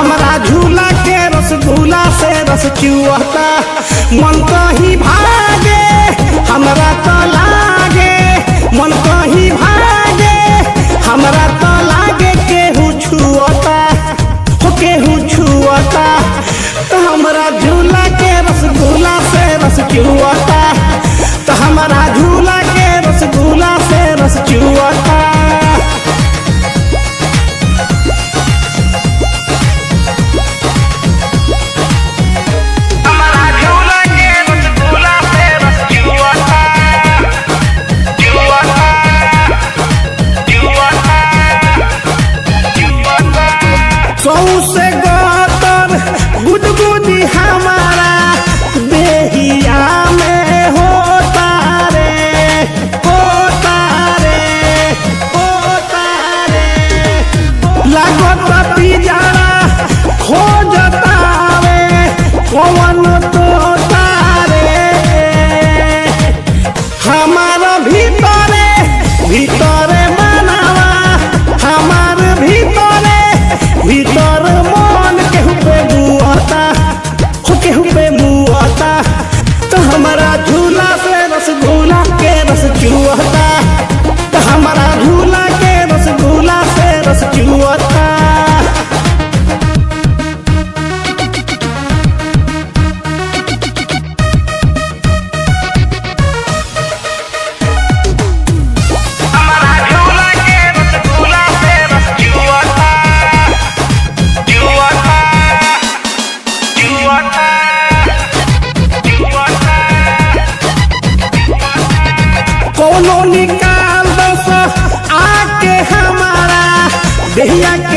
हमरा झूला के रसगुल्ला से रस चुअता मन कहीं भागे हमरा तो लागे मन कहीं भागे हमरा तो लागे केहू छुअता हो केहू छुअता तो हमरा झूला के रसगुल्ला से रस चुअता तो हमरा झूला के रसगुल्ला से रस चुअता हमारा झूला के रसगुल्ला से रस चुअता चुअता चुअता चुअता सौ से गोतर गुदगुदी हमारा देहिया में होता रे होता रे होता रे लागत पिजारा खोजता रे कौन तो तारे हमार भीतरे भीतरे मनावा हमार भीतरे भीतर मन केहू पे मुआता हो केहू पे मुआता तो हमारा झूला से रसगुल्ला के रस चुअता तो हमारा झूला के रसगुल्ला से रस चुअता हमारा झूला के रसगुल्ला से रस चुअता चुअता चुअता चुअता कोनो निकाल दस आके हमारा देहिया के